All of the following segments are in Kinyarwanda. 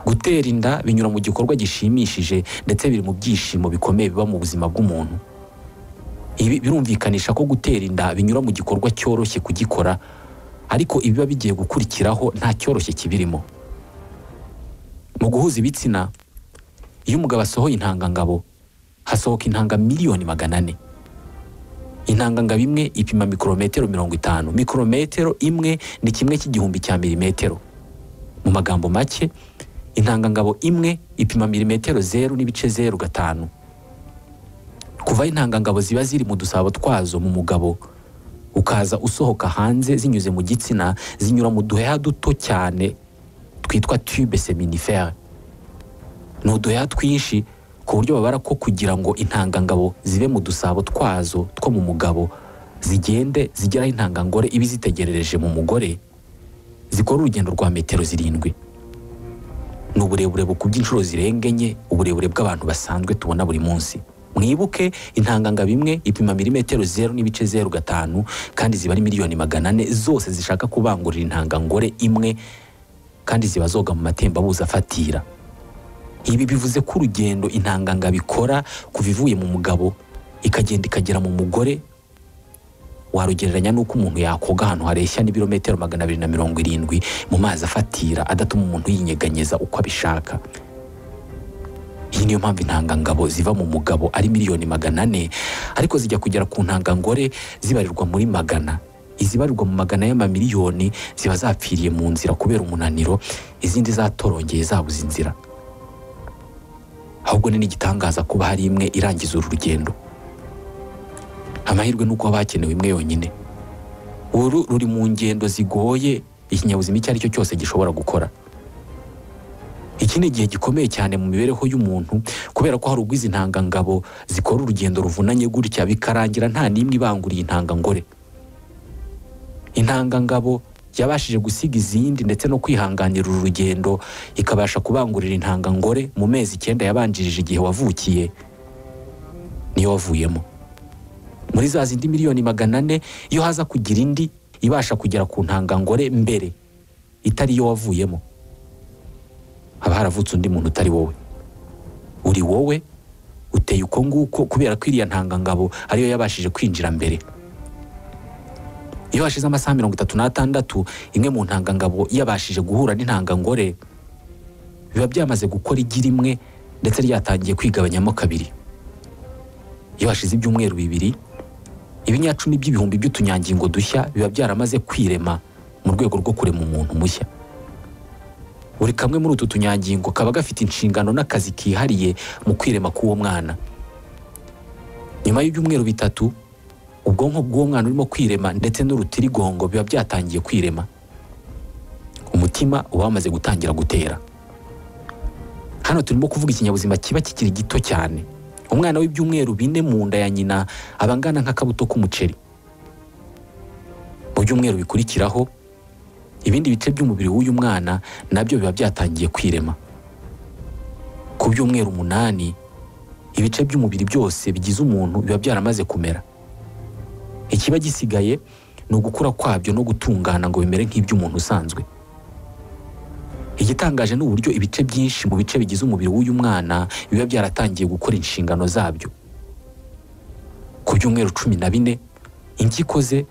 gutera inda binyura mu gikorwa gishimishije ndetse biri mu byishimo bikomeye biba mu buzima bw'umuntu ibi birumvikanisha ko gutera inda binyura mu gikorwa cyoroshye kugikora ariko ibiba bigiye gukurikiraho nta cyoroshye kibirimo mu guhuza ibitsina iyo umugabo asohoye intangangabo hasohoka intanga miliyoni magana ane intangangabo imwe ipima mikorometero mirongo itanu mikorometero imwe ni kimwe cy'igihumbi cya milimetero mu magambo make intangangabo imwe ipima milimetero zeru n'ibice zeru gatanu kuva aho intangangabo ziba ziri mu dusabo twazo mu mugabo ukaza usohoka hanze zinyuze mu gitsina zinyura mu duheha duto cyane twitwa tube seminifere ni uduheha twinshi ku buryo babara ko kugira ngo intangangabo zibe mu dusabo twazo two mu mugabo zigende zigeraho intangangore iba izitegerereje mu mugore zikora urugendo rwa metero zirindwi ni uburebure bukubye inshuro zirenga enye uburebure bw'abantu basanzwe tubona buri munsi mwibuke intanganga bimwe ipima milimetero zeru n'ibice zeru gatanu kandi ziba ari miliyoni magana ane zose zishaka kubangurira intangangore imwe kandi ziba zoga mu matembabuzi afatira ibi bivuze ko urugendo intanganga bikora kuva ivuye mu mugabo ikagenda ikagera mu mugore warugereranya n'uko umuntu yakoga ahantu hareshya n'ibirometero magana abiri na mirongo irindwi mu mazi afatira adatuma umuntu yinyeganyeza uko abishaka iyi niyo mpamvu intangangabo ziva mu mugabo ari miliyoni magana ane ariko zijya kugera ku ntangangore zibarirwa muri magana izibarirwa mu magana y'amamiliyoni ziba zapfiriye mu nzira kubera umunaniro izindi zatorongeye zabuze inzira ahubwo ni n'igitangaza kuba hari imwe irangiza uru rugendo amahirwe ni uko haba hakenewe imwe yonyine uru ruri mu ngendo zigoye ikinyabuzima icyo ari cyo cyose gishobora gukora iki ni igihe gikomeye cyane mu mibereho y'umuntu kubera ko hari ubwo izi ntangangabo zikora urugendo ruvunanye gutya bikarangira nta n'imwe ibanguriye intangangore intangangabo yabashije gusiga izindi ndetse no kwihanganira uru rugendo ikabasha kubangurira intangangore mu mezi icyenda yabanjirije igihe wavukiye niyo wavuyemo muri za zindi miliyoni magana ane iyo haza kugira indi ibasha kugera ku ntangangore mbere itari iyo wavuyemo haba haravutse undi muntu utari wowe uri wowe uteye uko nguko kubera ko iriya ntangangabo ariyo yabashije kwinjira mbere iyo hashize amasaha mirongo itatu n'atandatu imwe mu ntangangabo yabashije guhura n'intangangore biba byamaze gukora igi rimwe ndetse ryatangiye kwigabanyamo kabiri iyo hashize ibyumweru bibiri ibinyacumi by'ibihumbi by'utunyangingo dushya biba byaramaze kwirema mu rwego rwo kurema umuntu mushya buri kamwe muri utu tunyangingo kaba gafite inshingano n'akazi kihariye mu kwirema k'uwo mwana nyuma y'ibyumweru bitatu ubwonko bw'uwo mwana urimo kwirema ndetse n'urutirigongo biba byatangiye kwirema umutima uba wamaze gutangira gutera hano turimo kuvuga ikinyabuzima kiba kikiri gito cyane umwana w'ibyumweru bine mu nda ya nyina aba angana nk'akabuto k'umuceri mu byumweru bikurikiraho ibindi bice by'umubiri w'uyu mwana nabyo biba byatangiye kwirema ku byumweru umunani ibice by'umubiri byose bigize umuntu biba byaramaze kumera ikiba gisigaye ni ugukura kwabyo no gutungana ngo bimere nk'iby'umuntu usanzwe igitangaje ni uburyo ibice byinshi mu bice bigize umubiri w'uyu mwana biba byaratangiye gukora inshingano zabyo ku byumweru cumi na bine impyiko ze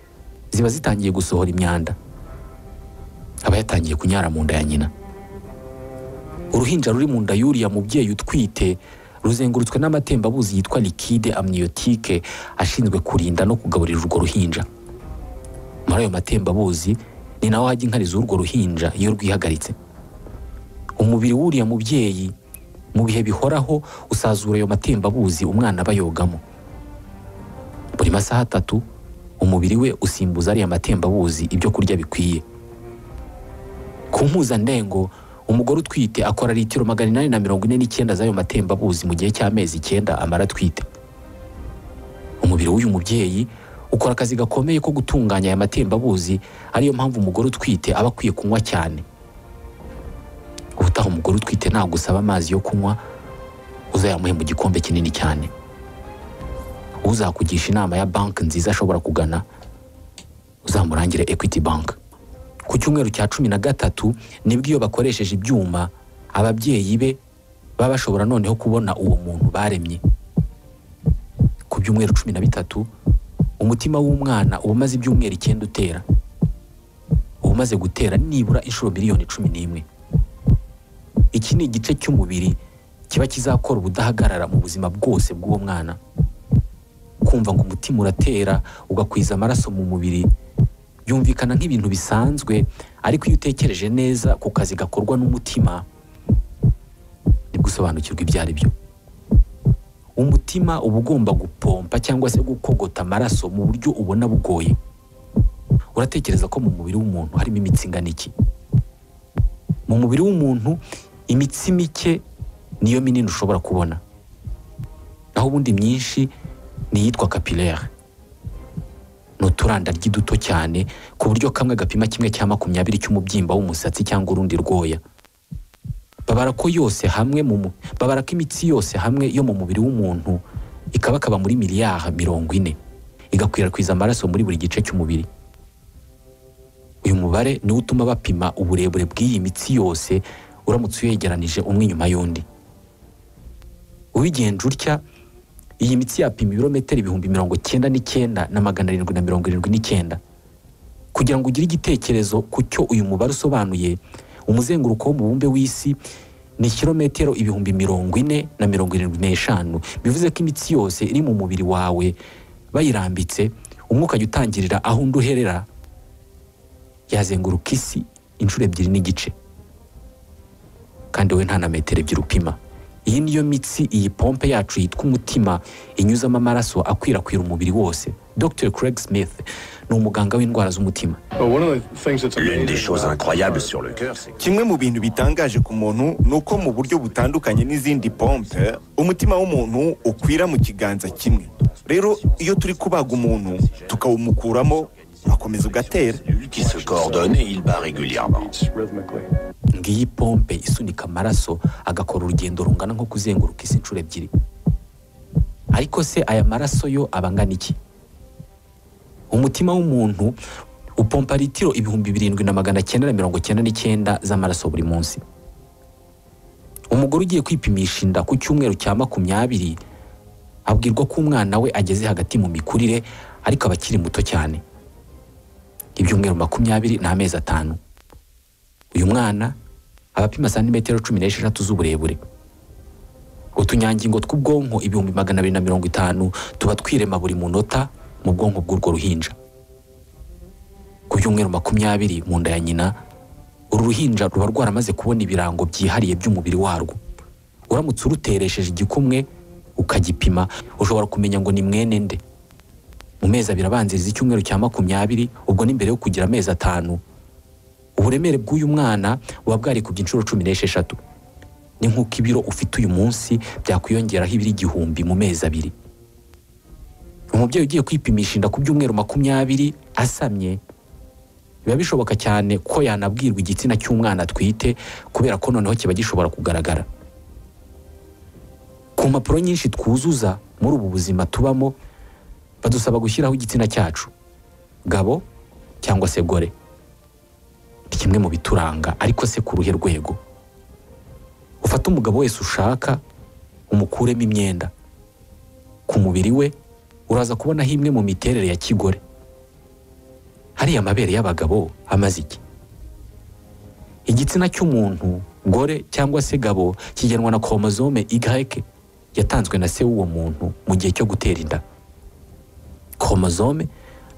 ziba zitangiye gusohora imyanda aba yatangiye kunyara mu nda ya nyina uruhinja ruri mu nda y'uriya mubyeyi utwite ruzengurutswe n'amatembabuzi yitwa likide amniyotike ashinzwe kurinda no kugaburira urwo ruhinja muri ayo matembabuzi ni naho hajya inkari z'urwo ruhinja iyo rwihagaritse umubiri w'uriya mubyeyi mu bihe bihoraho usazura ayo matembabuzi umwana aba yogamo buri masaha atatu umubiri we usimbuza ariya matembabuzi ibyo kurya bikwiye ku mpuzandengo umugore utwite akora litiro magana inani na mirongo ine n'icyenda z'ayo matembabuzi mu gihe cy'amezi icyenda amara atwite umubiri w'uyu mubyeyi ukora akazi gakomeye ko gutunganya aya matembabuzi ariyo mpamvu umugore utwite aba akwiye kunywa cyane ubutaha umugore utwite ntabwo usaba amazi yo kunywa uzayamuhe mu gikombe kinini cyane uzakugisha inama ya banki nziza ashobora kugana uzamurangire ekwiti banki ku cyumweru cya cumi na gatatu nibwo iyo bakoresheje ibyuma ababyeyi be baba bashobora noneho kubona uwo muntu baremye ku byumweru cumi na bitatu umutima w'umwana uba umaze ibyumweru icyenda utera uba umaze gutera nibura inshuro miliyoni cumi n'imwe iki ni igice cy'umubiri kiba kizakora ubudahagarara mu buzima bwose bw'uwo mwana kumva ngo umutima uratera ugakwiza amaraso mu mubiri byumvikana nk'ibintu bisanzwe ariko iyo utekereje neza ku kazi gakorwa n'umutima nibwo usobanukirwa ibyo ari byo umutima uba ugomba gupompa cyangwa se gukogota amaraso mu buryo ubona bugoye uratekereza ko mu mubiri w'umuntu harimo imitsi ingana iki mu mubiri w'umuntu imitsi mike niyo minini ushobora kubona naho ubundi myinshi ni iyitwa kapilere ni uturandagi duto cyane ku buryo kamwe gapima kimwe cya makumyabiri cy'umubyimba w'umusatsi cyangwa urundi rwoya babara ko yose hamwe mu mu- babara ko imitsi yose hamwe yo mu mubiri w'umuntu ikabakaba muri miliyari mirongo ine igakwirakwiza amaraso muri buri gice cy'umubiri uyu mubare niwo utuma bapima uburebure bw'iyi mitsi yose uramutse uyegeranije umwe inyuma y'undi ubigenje utya iyi mitsi yapima ibirometero ibihumbi mirongo cyenda n'icyenda na magana arindwi na mirongo irindwi n'icyenda kugira ngo ugire igitekerezo ku cyo uyu mubare usobanuye umuzenguruko w'umubumbe w'isi ni kilometero ibihumbi mirongo ine na mirongo irindwi n'eshanu bivuze ko imitsi yose iri mu mubiri wawe bayirambitse umwuka ujya utangirira aho undi uherera yazenguruka isi inshuro ebyiri n'igice kandi we nta na metero ebyiri upima iyi niyo mitsi iyi pompe yacu yitwa umutima inyuzamo amaraso akwirakwira umubiri wose dr craig smith ni umuganga w'indwara z'umutima L'une L'une des choses incroyables sur le cœur, c'est kimwe mu bintu bitangaje ku muntu ni uko mu buryo butandukanye n'izindi pompe umutima w'umuntu ukwira mu kiganza kimwe rero iyo turi kubaga umuntu tukawumukuramo urakomeza ugatera cellules qui se coordonnent et il bat régulièrement. ngiyi pompe isunika amaraso agakora urugendo rungana nko kuzenguruka isi inshuro ebyiri ariko se aya maraso yo aba angana iki umutima w'umuntu upompa litiro ibihumbi birindwi na magana cyenda na mirongo cyenda n'icyenda z'amaraso buri munsi umugore ugiye kwipimisha inda ku cyumweru cya makumyabiri abwirwa ko umwana we ageze hagati mu mikurire ariko aba akiri muto cyane ibyumweru makumyabiri ni amezi atanu uyu mwana aba apima santimetero cumi n'esheshatu z'uburebure utunyangingo tw'ubwonko ibihumbi magana abiri na mirongo itanu tuba twirema buri munota mu bwonko bw'urwo ruhinja ku byumweru makumyabiri mu nda ya nyina uru ruhinja ruba rwaramaze kubona ibirango byihariye by'umubiri warwo uramutse uruteresheje igikumwe ukagipima ushobora kumenya ngo ni mwene nde mu mezi abiri abanziriza icyumweru cya makumyabiri ubwo ni mbere yo kugira amezi atanu uburemere bw'uyu mwana buba bwarikubye inshuro cumi n'esheshatu ni nk'uko ibiro ufite uyu munsi byakwiyongeraho ibiro igihumbi mu mezi abiri umubyeyi ugiye kwipimisha inda ku byumweru makumyabiri asamye biba bishoboka cyane ko yanabwirwa igitsina cy'umwana atwite kubera ko noneho kiba gishobora kugaragara ku mpapuro nyinshi twuzuza muri ubu buzima tubamo badusaba gushyiraho igitsina cyacu gabo cyangwa se gore ni kimwe mu bituranga ariko se ku ruhe rwego ufate umugabo wese ushaka umukuremo imyenda ku mubiri we uraza kubonaho imwe mu miterere ya kigore hariya amabere y'abagabo amaze iki igitsina cy'umuntu gore cyangwa se gabo kigenwa na koromozome Y yatanzwe na se w'uwo muntu mu gihe cyo gutera inda koromozome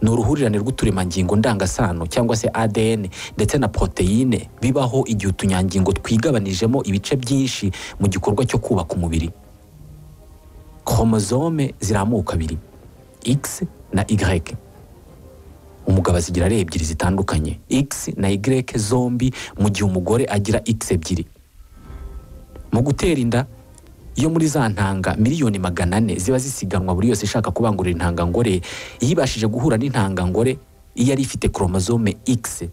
ni uruhurirane rw'uturemangingo ndangasano cyangwa se ADN ndetse na poroteyine bibaho igihe utunyangingo twigabanijemo ibice byinshi mu gikorwa cyo kubaka umubiri koromozome ziramuka abiri X na Y umugabo azigira ari ebyiri zitandukanye X na Y zombi mu gihe umugore agira X ebyiri mu gutera inda iyo muri za ntanga miliyoni magana ane ziba zisiganwa buri yose ishaka kubangura intangangore iyo ibashije guhura n'intangangore iyo yari ifite koromozome X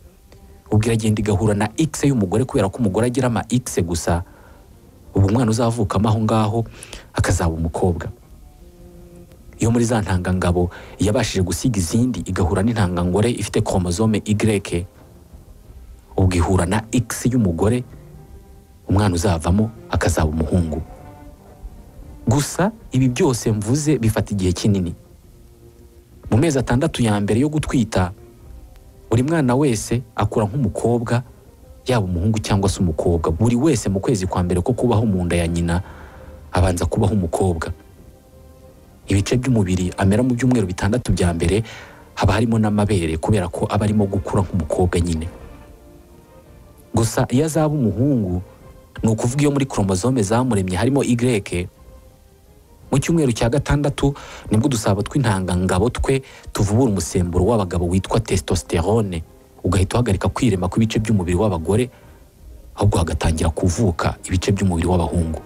ubwo iragenda igahura na X y'umugore kubera ko umugore agira ama X gusa ubu umwana uzavukamo aho ngaho akazaba umukobwa iyo muri za ntangangabo yabashije gusiga izindi igahura n'intangangore ifite koromozome Y ubwo ihura na X y'umugore umwana uzavamo akazaba umuhungu gusa ibi byose mvuze bifata igihe kinini mu mezi atandatu ya mbere yo gutwita buri mwana wese akura nk'umukobwa yaba umuhungu cyangwa se umukobwa buri wese mu kwezi kwa mbere ko kubaho mu nda ya nyina abanza kubaho umukobwa ibice by'umubiri amera mu byumweru bitandatu bya mbere haba harimo n'amabere kubera ko aba arimo gukura nk'umukobwa nyine gusa iyo azaba umuhungu ni ukuvuga iyo muri koromozome zamuremye harimo Y mu cyumweru cya gatandatu nibwo udusabo tw'intangangabo twe tuvubura umusemburo w'abagabo witwa testosterone ugahita uhagarika kwirema kw'ibice by'umubiri w'abagore ahubwo hagatangira kuvuka ibice by'umubiri w'abahungu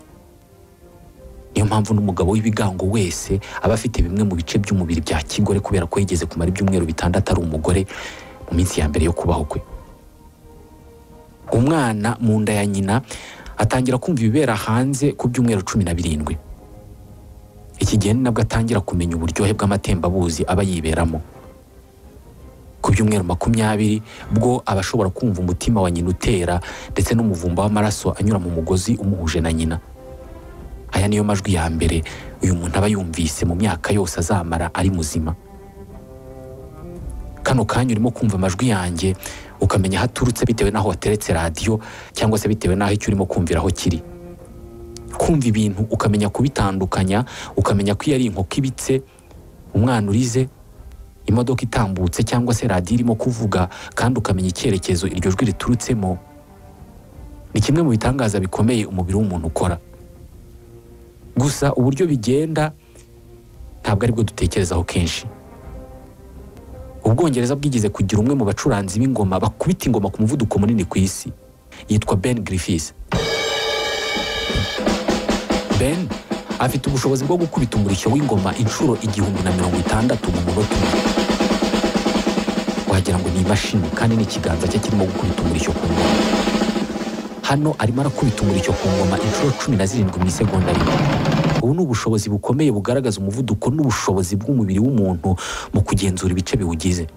niyo mpamvu n'umugabo w'ibigango wese aba afite bimwe mu bice by'umubiri bya kigore kubera ko yigeze kumara ibyumweru bitandatu ari umugore mu minsi ya mbere yo kubaho kwe umwana mu nda ya nyina atangira kumva ibibera hanze ku byumweru cumi na birindwi iki gihe ni nabwo atangira kumenya uburyohe bw'amatembabuzi aba yiberamo ku byumweru makumyabiri bwo aba ashobora kumva umutima wa nyina utera ndetse n'umuvumba w'amaraso anyura mu mugozi umuhuje na nyina aya niyo majwi ya mbere uyu muntu aba yumvise mu myaka yose azamara ari muzima kano kanya urimo kumva amajwi yanjye ukamenya aho aturutse bitewe n'aho wateretse radiyo cyangwa se bitewe n'aho icyo urimo kumvira aho kiri kumva ibintu ukamenya kubitandukanya ukamenya ko iyo ari inkoko ibitse umwana urize imodoka itambutse cyangwa se radiyo irimo kuvuga kandi ukamenya icyerekezo iryo jwi riturutsemo ni kimwe mu bitangaza bikomeye umubiri w'umuntu ukora gusa uburyo bigenda ntabwo aribwo dutekerezaho kenshi ubwongereza bwigeze kugira umwe mu bacuranzi b'ingoma bakubita ingoma ku muvuduko munini ku isi yitwa ben griffiths ben afite ubushobozi bwo gukubita umurishyo w'ingoma inshuro igihumbi na mirongo itandatu mu munota umwe wagira ngo ni imashini kandi n'ikiganza cye kirimo gukubita umurishyo ku ngoma hano arimo arakubita umurishyo ku ngoma inshuro cumi na zirindwi mu isegonda rimwe ubu ni ubushobozi bukomeye bugaragaza umuvuduko n'ubushobozi bw'umubiri w'umuntu mu kugenzura ibice biwugize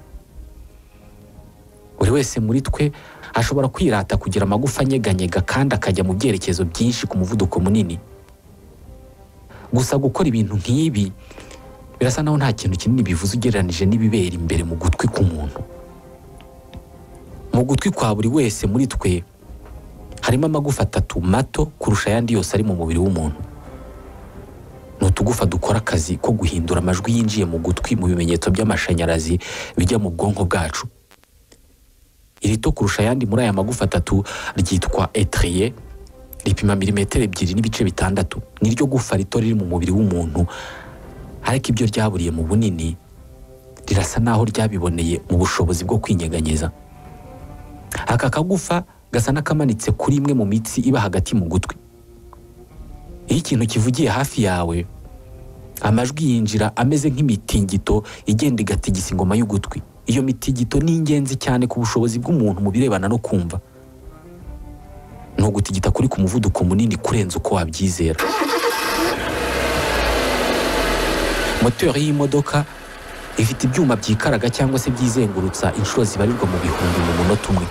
buri wese muri twe ashobora kwirata kugira amagufa anyeganyega kandi akajya mu byerekezo byinshi ku muvuduko munini gusa gukora ibintu nk'ibi birasa naho nta kintu kinini bivuze ugereranije n'ibibera imbere mu gutwi k'umuntu mu gutwi kwa buri wese muri twe harimo amagufa atatu mato kurusha ayandi yose ari mu mubiri w'umuntu ni utugufa dukora akazi ko guhindura amajwi yinjiye mu gutwi mu bimenyetso by'amashanyarazi bijya mu bwonko bwacu irito kurusha ayandi muri aya magufa atatu ryitwa etriye ripima milimetero ebyiri n'ibice bitandatu niryo gufa rito riri mu mubiri w'umuntu ariko ibyo ryaburiye mu bunini rirasa naho ryabiboneye mu bushobozi bwo kwinyeganyeza aka kagufa gasa n'akamanitse kuri imwe mu mitsi iba hagati mu gutwi iyo ikintu kivugiye hafi yawe amajwi yinjira ameze nk'imitingito igenda igatigisa ingoma y'ugutwi iyo mitingito ni ingenzi cyane ku bushobozi bw'umuntu mu birebana no kumva ni ugutigita kuri ku muvuduko munini kurenza uko wabyizera moteri y'imodoka ifite ibyuma byikaraga cyangwa se byizengurutsa inshuro zibarirwa mu bihumbi mu munota umwe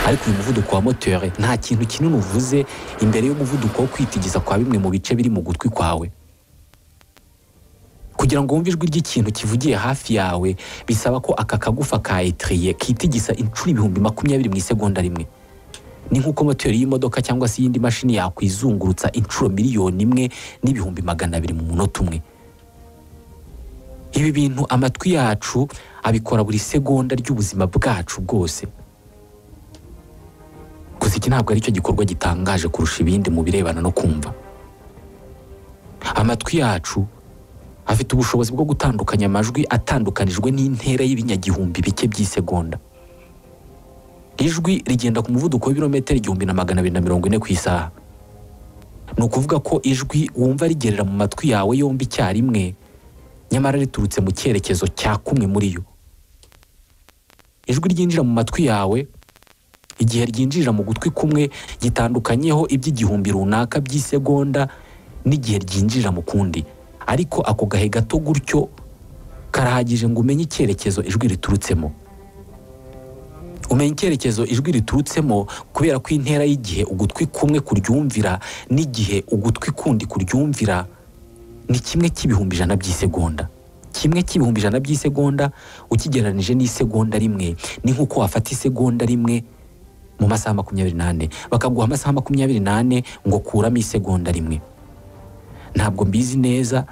ariko uyu muvuduko wa moteri nta kintu kinini uvuze imbere y'umuvuduko wo kwitigisa kwa bimwe mu bice biri mu gutwi kwawe kugira ngo wumve ijwi ry'ikintu kivugiye hafi yawe bisaba ko aka kagufa ka etriye kitigisa inshuro ibihumbi makumyabiri mu isegonda rimwe ni nk'uko moteri y'imodoka cyangwa se iyindi mashini yakwizungurutsa inshuro miliyoni imwe n'ibihumbi magana abiri mu munota umwe ibi bintu amatwi yacu abikora buri segonda ry'ubuzima bwacu bwose gusa iki ntabwo aricyo gikorwa gitangaje kurusha ibindi mu birebana no kumva amatwi yacu afite ubushobozi bwo gutandukanya amajwi atandukanijwe n'intera y'ibinyagihumbi bike by'isegonda ijwi rigenda ku muvuduko w'ibirometero igihumbi na magana abiri na mirongo ine ku isaha ni ukuvuga ko ijwi wumva rigerera mu matwi yawe yombi icyarimwe nyamara riturutse mu cyerekezo cya kumwe muri yo ijwi ryinjira mu matwi yawe igihe ryinjirira mu gutwi kumwe gitandukanyeho iby'igihumbi runaka by'isegonda n'igihe ryinjirira mu kundi ariko ako gahe gato gutyo karahagije ngo umenye icyerekezo ijwi riturutsemo umenya icyerekezo ijwi riturutsemo kubera ko intera y'igihe ugutwi kumwe kuryumvira n'igihe ugutwi kundi kuryumvira ni kimwe cy'ibihumbi ijana by'isegonda kimwe cy'ibihumbi ijana by'isegonda ukigereranije n'isegonda rimwe ni nk'uko wafata isegonda rimwe mu masaha makumyabiri n'ane bakaguha amasaha makumyabiri n'ane ngo kuramo isegonda rimwe ntabwo mbizi neza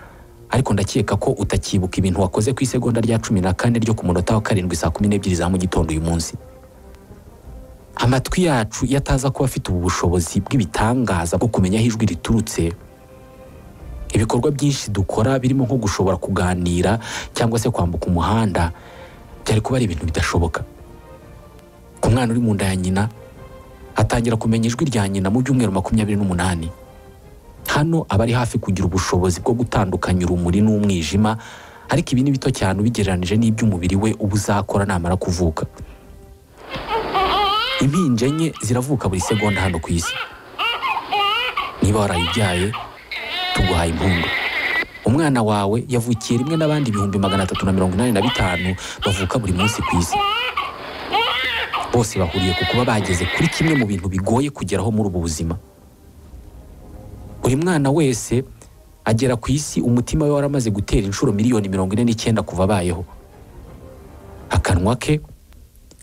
ariko ndakeka ko utakibuka ibintu wakoze ku isegonda rya cumi na kane ryo ku munota wa karindwi saa kumi n'ebyiri za mu gitondo uyu munsi amatwi yacu iyo ataza kuba afite ubu bushobozi bw'ibitangaza bwo kumenya aho ijwi riturutse ibikorwa byinshi dukora birimo nko gushobora kuganira cyangwa se kwambuka umuhanda byari kuba ari ibintu bidashoboka ku mwana uri mu nda ya nyina atangira kumenya ijwi rya nyina mu byumweru makumyabiri n'umunani hano aba ari hafi kugira ubushobozi bwo gutandukanya urumuri n'umwijima ariko ibi ni bito cyane ubigereranije n'iby'umubiri we uba uzakora namara kuvuka impinja enye ziravuka buri segonda hano ku isi niba warayibyaye tuguhaye impundu umwana wawe yavukiye rimwe n'abandi ibihumbi magana atatu na mirongo inani na bitanu bavuka buri munsi ku isi bose bahuriye ku kuba bageze kuri kimwe mu bintu bigoye kugeraho muri ubu buzima buri mwana wese agera ku isi umutima we waramaze gutera inshuro miliyoni mirongo ine n'icyenda kuva abayeho akanwa ke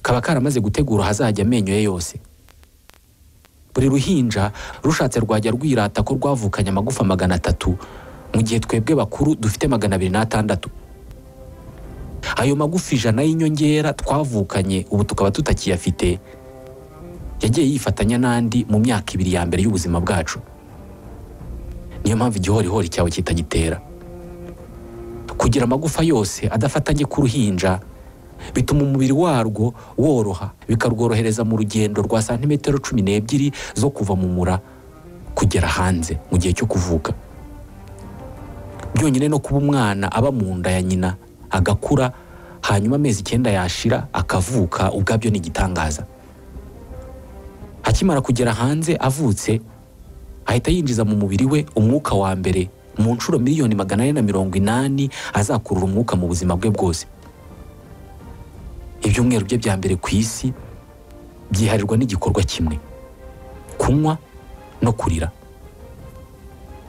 kaba karamaze gutegura ahazajya amenyo ye yose buri ruhinja rushatse rwajya rwirata ko rwavukanye amagufa magana atatu mu gihe twebwe bakuru dufite magana abiri n'atandatu ayo magufa ijana y'inyongera twavukanye ubu tukaba tutakiyafite yagiye yifatanya n'andi mu myaka ibiri ya mbere y'ubuzima bwacu niyo mpamvu igihorihori cyawe kitagitera kugira amagufa yose adafatanye k'uruhinja bituma umubiri warwo woroha bikarworohereza mu rugendo rwa santimetero cumi n'ebyiri zo kuva mu mura kugera hanze mu gihe cyo kuvuka byonyine no kuba umwana aba mu nda ya nyina agakura hanyuma amezi icyenda yashira akavuka ubwabyo ni igitangaza akimara kugera hanze avutse ahita yinjiza mu mubiri we umwuka wa mbere mu nshuro miliyoni magana ane na mirongo inani azakurura umwuka mu buzima bwe bwose ibyumweru bye bya mbere ku isi byiharirwa n'igikorwa kimwe kunywa no kurira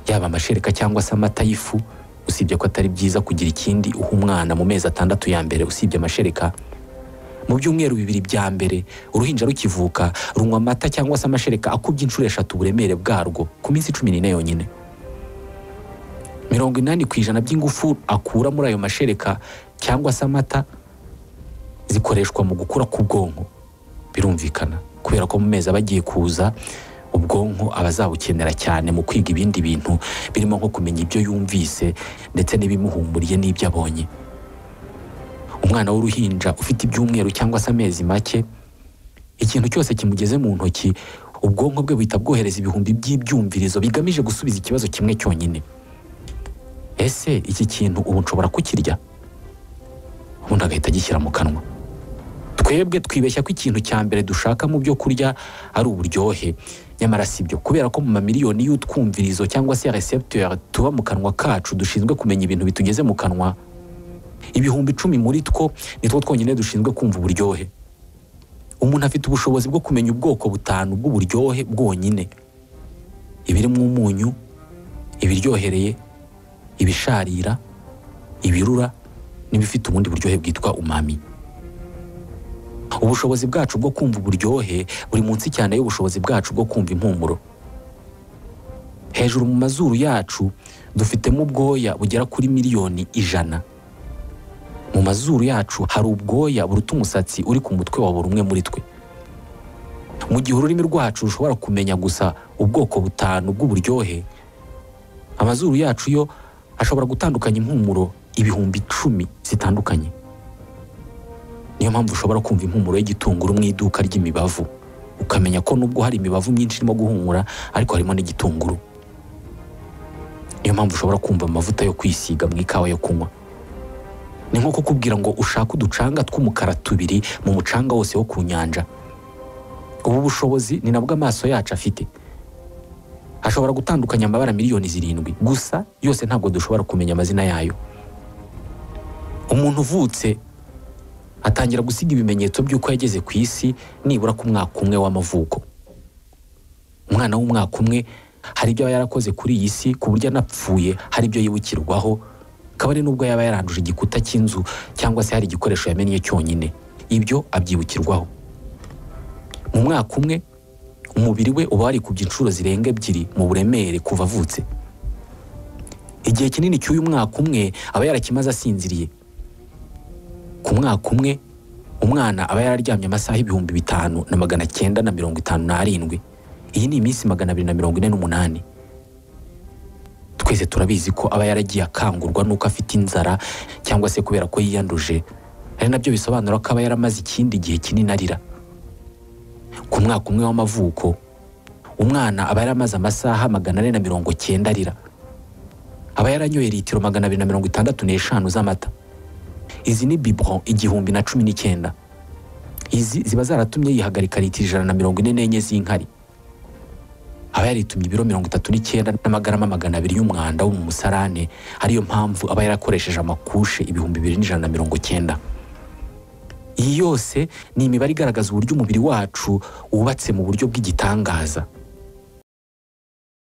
yaba amashereka cyangwa se amata y'ifu usibye ko atari byiza kugira ikindi uha umwana mu mezi atandatu ya mbere usibye amashereka mu byumweru bibiri bya mbere uruhinja rukivuka runywa amata cyangwa se amashereka akubye inshuro eshatu uburemere bwarwo ku minsi cumi n'ine yonyine mirongo inani ku ijana by'ingufu akura muri ayo mashereka cyangwa se amata zikoreshwa mu gukura k'ubwonko birumvikana kubera ko mu mezi aba agiye kuza ubwonko aba azabukenera cyane mu kwiga ibindi bintu birimo nko kumenya ibyo yumvise ndetse n'ibimuhumuriye n'ibyo abonye umwana w'uruhinja ufite ibyumweru cyangwa se amezi make ikintu cyose kimugeze mu ntoki ubwonko bwe buhita bwohereza ibihumbi by'ibyumvirizo bigamije gusubiza ikibazo kimwe cyonyine ese iki kintu ubu nshobora kukirya ubundi agahita agishyira mu kanwa twebwe twibeshya ko ikintu cya mbere dushaka mu byo kurya ari uburyohe nyamara si byo kubera ko mu mamiliyoni y'utwumvirizo cyangwa se reseputeur tuba mu kanwa kacu dushinzwe kumenya ibintu bitugeze mu kanwa ibihumbi icumi muri two ni two twonyine dushinzwe kumva uburyohe umuntu afite ubushobozi bwo kumenya ubwoko butanu bw'uburyohe bwonyine ibirimo umunyu ibiryohereye ibisharira ibirura n'ibifite ubundi buryohe bwitwa umami ubushobozi bwacu bwo kumva uburyohe buri munsi cyane y'ubushobozi bwacu bwo kumva impumuro hejuru mu mazuru yacu dufitemo ubwoya bugera kuri miliyoni ijana mu mazuru yacu hari ubwoya buruta umusatsi uri ku mutwe wa buri umwe muri twe mu gihe ururimi rwacu rushobora kumenya gusa ubwoko butanu bw'uburyohe amazuru yacu yo ashobora gutandukanya impumuro ibihumbi icumi zitandukanye niyo mpamvu ushobora kumva impumuro y'igitunguru mu iduka ry'imibavu ukamenya ko nubwo hari imibavu myinshi irimo guhumura ariko harimo n'igitunguru niyo mpamvu ushobora kumva amavuta yo kwisiga mu ikawa yo kunywa ni nko kukubwira ngo ushake uducanga tw'umukara tubiri mu mucanga wose wo ku nyanja ubu bushobozi ni nabwo amaso yacu afite ashobora gutandukanya amabara miliyoni zirindwi gusa yose ntabwo dushobora kumenya amazina yayo umuntu uvutse atangira gusiga ibimenyetso by'uko yageze ku isi nibura ku mwaka umwe w'amavuko umwana w'umwaka umwe hari ibyo aba yarakoze kuri iyi si ku buryo anapfuye hari ibyo yibukirwaho kabone n'ubwo yaba yaranduje igikuta cy'inzu cyangwa se hari igikoresho yamennye cyonyine ibyo abyibukirwaho mu mwaka umwe umubiri we uba warikubye inshuro zirenga ebyiri mu buremere kuva avutse igihe kinini cy'uyu mwaka umwe aba yarakimaze asinziriye ku mwaka umwe umwana aba yararyamye amasaha ibihumbi bitanu na magana cyenda na mirongo itanu n'arindwi iyi ni iminsi magana abiri na mirongo ine n'umunani twese turabizi ko aba yaragiye akangurwa n'uko afite inzara cyangwa se kubera ko yiyanduje ari nabyo bisobanura ko aba yaramaze ikindi gihe kinini arira ku mwaka umwe w'amavuko umwana aba yaramaze amasaha magana ane na mirongo cyenda arira aba yaranyoye litiro magana abiri na mirongo itandatu n'eshanu z'amata izi ni biburon igihumbi na cumi n'icyenda izi ziba zaratumye yihagarika litiro ijana na mirongo ine n'enye z'inkari aba yaritumye ibiro mirongo itatu n'icyenda n'amagarama magana abiri y'umwanda wo mu musarane ariyo mpamvu aba yarakoresheje amakushe ibihumbi bibiri n'ijana na mirongo cyenda iyi yose ni imibare igaragaza uburyo umubiri wacu wubatse mu buryo bw'igitangaza